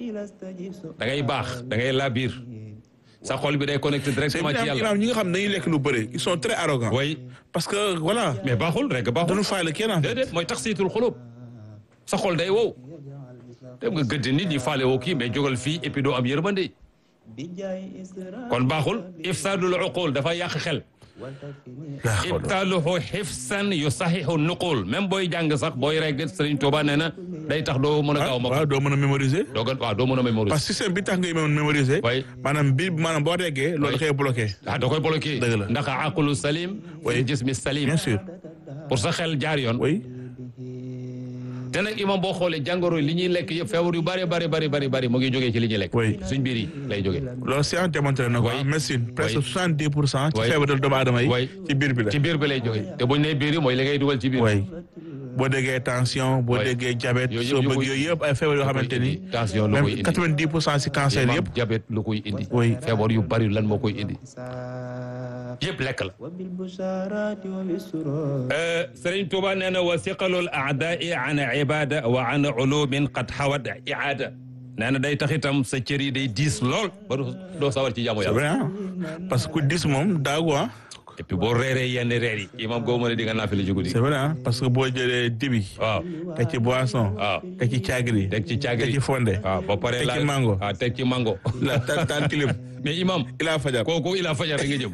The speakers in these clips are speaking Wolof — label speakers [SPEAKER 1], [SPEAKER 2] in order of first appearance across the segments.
[SPEAKER 1] da ngay baax da ngay laabir sa xol bi day connecté directement ci yàlla
[SPEAKER 2] imaam ñi nga xam ne dañuy lekk lu bëri ils sont très arrogants
[SPEAKER 1] way
[SPEAKER 2] parce que voilà
[SPEAKER 1] mais baaxul rek baaxul
[SPEAKER 2] dañu faale kenn en fait
[SPEAKER 1] déedéet mooy tax siitul xulub sa xol day wow dem nga gëdd nit ñi faale woo kii mais jógal fii et puis doo am yërmande kon baaxul ifsaadul uqul dafa yàq xel ibtaaluhu xifsan yu saxihu nuqul même booy jàng sax booy reg Sëriñ Tuuba nee na day tax doo mën a gaaw ma
[SPEAKER 2] waaw doo mën a mémoriser
[SPEAKER 1] doo gën waaw doo mën a mémoriser
[SPEAKER 2] parce que système bi tax ngay mën mémoriser
[SPEAKER 1] way
[SPEAKER 2] maanaam bi maanaam boo reggee loolu da koy bloqué
[SPEAKER 1] ah da koy bloqué
[SPEAKER 2] Dëgg la.
[SPEAKER 1] ndax aqlu salim
[SPEAKER 2] Oui.
[SPEAKER 1] fi jismi salim
[SPEAKER 2] bien sûr
[SPEAKER 1] pour sa xel jaar yoon
[SPEAKER 2] oui
[SPEAKER 1] te nag imam boo xoolee jàngoro li ñuy lekk yëpp feebar yu bari bari bari bari bari mu ngi jógee ci li ñuy lekk
[SPEAKER 2] Oui.
[SPEAKER 1] suñ biir yi lay jógee
[SPEAKER 2] loolu science démontré na ko
[SPEAKER 1] Oui.
[SPEAKER 2] en médecine presque
[SPEAKER 1] Oui.
[SPEAKER 2] soixante dix pour cent ci
[SPEAKER 1] Oui.
[SPEAKER 2] feebaral doomu aadama yi
[SPEAKER 1] Oui.
[SPEAKER 2] ci biir bi la
[SPEAKER 1] ci biir bi lay jógee te buñ nee biir yi mooy li ngay dugal ci biir
[SPEAKER 2] oui boo déggee tension boo
[SPEAKER 1] Oui.
[SPEAKER 2] déggee diabète
[SPEAKER 1] Yooyu yëpp
[SPEAKER 2] soo
[SPEAKER 1] yu
[SPEAKER 2] bëgg
[SPEAKER 1] koy-
[SPEAKER 2] yooyu yëpp ay feebar yoo xamante ni
[SPEAKER 1] tension lu koy
[SPEAKER 2] même
[SPEAKER 1] indi
[SPEAKER 2] quatre vingt dix pour cent si cancer
[SPEAKER 1] imam
[SPEAKER 2] yëpp
[SPEAKER 1] diabète lu koy indi
[SPEAKER 2] Oui.
[SPEAKER 1] feebar yu bari lan moo koy indi yëpp lekk la Sëriñ Tuuba nee na wa siqalul aadaai an ibada wa an ulumin qad xawat iada nee na day tax itam sa cër yi day diis lool ba doo doo sawar ci jaamu
[SPEAKER 2] c'est
[SPEAKER 1] yàlla
[SPEAKER 2] vrai ah parce que ku dis moom daagu ah
[SPEAKER 1] et puis boo reeree yenn reer yi imam goo mën a di nga naafila ci guddi
[SPEAKER 2] c'est vrai ah parce que boo jëlee dibi
[SPEAKER 1] waaw
[SPEAKER 2] teg ci boisson
[SPEAKER 1] waaw
[SPEAKER 2] teg ci caagri
[SPEAKER 1] teg ci
[SPEAKER 2] teg
[SPEAKER 1] caagri
[SPEAKER 2] ci fonde
[SPEAKER 1] waaw ba pare
[SPEAKER 2] teg
[SPEAKER 1] la
[SPEAKER 2] ci mango.
[SPEAKER 1] waaw teg ci mango
[SPEAKER 2] la tan tan kilim
[SPEAKER 1] mais imam
[SPEAKER 2] ilaa fajar
[SPEAKER 1] kooku ila fajar rek nga jëm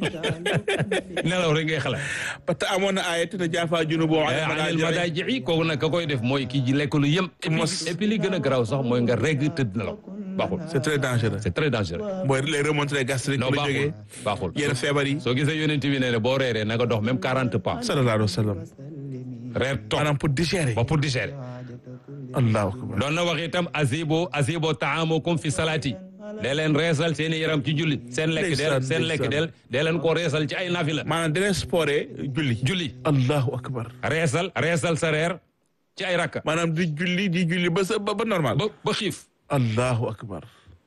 [SPEAKER 1] nelaw rek ngay xalaat
[SPEAKER 2] parce que amoon na ayat te jaafa junubu
[SPEAKER 1] anil madaaji kooku nag ka koy def mooy kii ji lekk lu yëm et puis
[SPEAKER 2] Mos.
[SPEAKER 1] et puis li gën a garaaw sax mooy nga regg tëdd nelaw baaxul
[SPEAKER 2] c'est très dangereux
[SPEAKER 1] c'est très dangereux
[SPEAKER 2] mooy les remontées gastriques
[SPEAKER 1] non
[SPEAKER 2] la
[SPEAKER 1] baaxul
[SPEAKER 2] jógee
[SPEAKER 1] baaxul
[SPEAKER 2] yenn feebar yi
[SPEAKER 1] soo gisee yonent bi nee ne boo reeree na nga dox même quarante pas
[SPEAKER 2] sallallahu alayhi wa sallam
[SPEAKER 1] reer toog
[SPEAKER 2] maanaam pour digérer
[SPEAKER 1] ba pour digérer
[SPEAKER 2] allahu akbar
[SPEAKER 1] doon na wax itam azibo azibo taamukum fi salaati dee leen reesal seen i yaram ci julli seen lekk del
[SPEAKER 2] Ndeysaan,
[SPEAKER 1] seen lekk del dee leen ko reesal ci ay nafila
[SPEAKER 2] maanaam dina sporé julli
[SPEAKER 1] julli
[SPEAKER 2] allahu akbar
[SPEAKER 1] reesal reesal sa reer ci ay rakka
[SPEAKER 2] maanaam di julli di julli ba sa ba ba normal
[SPEAKER 1] ba ba xiif
[SPEAKER 2] allahu akbar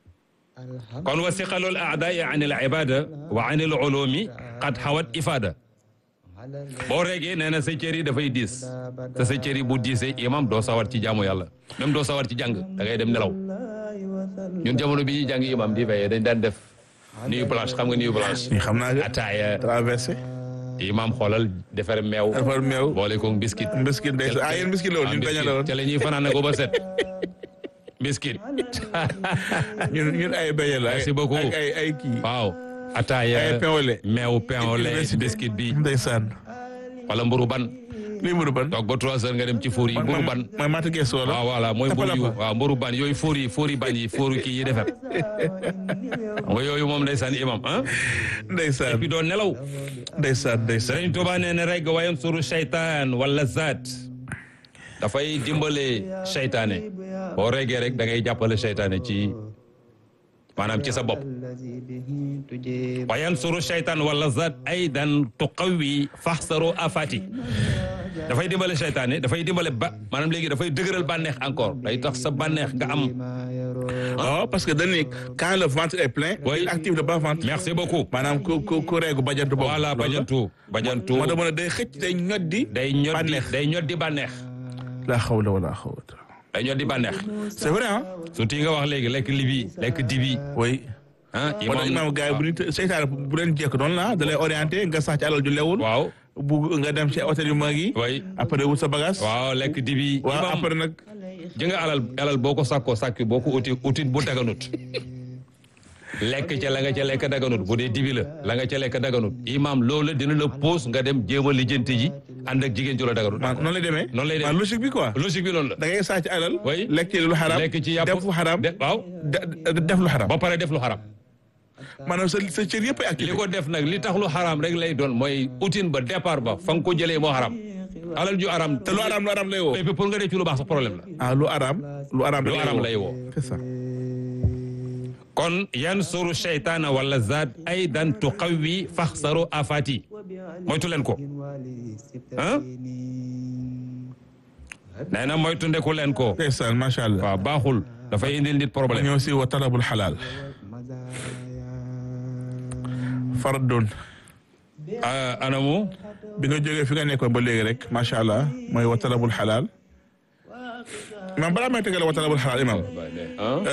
[SPEAKER 1] kon wa siqalul aadaai an il ibada wa an il ulumi qad xawat ifada boo reegee nee na sa cër yi dafay diis te sa cër yi bu diisee imam doo sawar ci jaamu yàlla même doo sawar ci jàng da ngay dem nelaw ñun jamono bi ñuy jàng imam di veillé dañ daan def nuit blanche xam nga nuit blanche
[SPEAKER 2] ni xam naa nga
[SPEAKER 1] ataaya
[SPEAKER 2] traversé
[SPEAKER 1] imam xoolal defar meew
[SPEAKER 2] defar meew
[SPEAKER 1] boole ko biscuit
[SPEAKER 2] mbiskit day ah yéen mbiskit la woon ñun dañu la woon
[SPEAKER 1] ca la ñuy fanaan ko ba set biscuit
[SPEAKER 2] ñun ñun ay beñe la
[SPEAKER 1] Merci beaucoup.
[SPEAKER 2] ay ay ay kii
[SPEAKER 1] waaw ataaya
[SPEAKER 2] ay pain au lait
[SPEAKER 1] meew pain au lait
[SPEAKER 2] Université.
[SPEAKER 1] biscuit bi
[SPEAKER 2] ndeysaan
[SPEAKER 1] wala mburu ban
[SPEAKER 2] lii mburu ban
[SPEAKER 1] toog ba trois heures nga dem ci four yi mburu ban
[SPEAKER 2] mooy mata gees wala
[SPEAKER 1] waaw voilà mooy mburu yu
[SPEAKER 2] Tapalapa.
[SPEAKER 1] waaw mburu ban yooyu four yi four yi bañ yi four kii yi defar nga yooyu moom ndeysaan imam ah
[SPEAKER 2] ndeysaan
[SPEAKER 1] puis doo nelaw
[SPEAKER 2] ndeysaan ndeysaan
[SPEAKER 1] Sëriñ Tuubaa nee na rek wayan suru seytaan wala zaat dafay dimbale seytaane boo regee rek da ngay jàppale seytaane ci maanaam ci sa bopp wayan suru seytaan wala zaat aydan tuqawi faxsaru afati dafay dimbale seytaane dafay dimbale ba maanaam léegi dafay dëgëral bànneex encore day tax sa bànneex nga am
[SPEAKER 2] waaw parce que dañu quand le ventre est plein
[SPEAKER 1] Oui.
[SPEAKER 2] il active le bas ventre
[SPEAKER 1] merci beaucoup
[SPEAKER 2] maanaam ku ku ku reegu bajantu boobu
[SPEAKER 1] voilà bajantu bajantu
[SPEAKER 2] moo tax mën a day xëcc day ñoddi
[SPEAKER 1] day ñoddi
[SPEAKER 2] bànneex.
[SPEAKER 1] day ñoddi bànneex
[SPEAKER 2] la xawla wala xawla
[SPEAKER 1] day ñoddi bànneex
[SPEAKER 2] c'est vrai ah
[SPEAKER 1] surtout yi nga wax léegi lekk libi lekk dibi
[SPEAKER 2] oui
[SPEAKER 1] ah
[SPEAKER 2] moo tax imaam gars yi bu ñu seytaane bu leen jekk noonu la da lay orienté nga sax ci alal ju lewul
[SPEAKER 1] waaw
[SPEAKER 2] bu nga dem ci hôtel yu mag yi
[SPEAKER 1] way
[SPEAKER 2] après wut sa bagage
[SPEAKER 1] waaw lekk dibi
[SPEAKER 2] waaw
[SPEAKER 1] imam
[SPEAKER 2] après nag
[SPEAKER 1] ji nga alal alal boo ko sàkkoo sàkki boo ko uti utit bu daganut lekk ca la nga ca lekk daganut bu dee dibi la la nga ca lekk daganut imam loolu dina la pose nga dem jéem a lijjanti ji ànd ak jigéen ju la daganut
[SPEAKER 2] man noonu lay demee
[SPEAKER 1] Noonu lay demee.
[SPEAKER 2] man logique bi quoi
[SPEAKER 1] logique bi loolu la
[SPEAKER 2] da ngay sàcc alal
[SPEAKER 1] Oui.
[SPEAKER 2] lekk ci lu xaram
[SPEAKER 1] lekk ci yàpp
[SPEAKER 2] def lu xaram
[SPEAKER 1] de- waaw
[SPEAKER 2] de- def lu xaram
[SPEAKER 1] ba pare def lu xaram
[SPEAKER 2] maanaam sa sa cër yëpp ay
[SPEAKER 1] li
[SPEAKER 2] activé
[SPEAKER 1] ko def nag li tax lu xaram rek lay doon mooy utin ba départ ba fa nga ko jëlee moo xaram alal ju aram
[SPEAKER 2] te lu aram lu aram lay woo
[SPEAKER 1] et puis pour nga def ci lu baax sa problème la
[SPEAKER 2] ah lu aram lu aram
[SPEAKER 1] lu aram lay woo
[SPEAKER 2] c'est ça
[SPEAKER 1] kon yansuru sheytaana wala zaad aydan tuqawi faxsaru afati moytu leen ko ah nee na moytu ndeku leen ko
[SPEAKER 2] ndeysaan macha allah
[SPEAKER 1] waaw baaxul dafay indil nit
[SPEAKER 2] ma
[SPEAKER 1] problème
[SPEAKER 2] ñëw si wa talabul xalaal fardun
[SPEAKER 1] ah, anamu
[SPEAKER 2] bi nga jógee fi nga nekkoon ba léegi rek macha allah mooy wa talabul xalaal imam balaa may tegal wa talabul xalaal imam
[SPEAKER 1] ah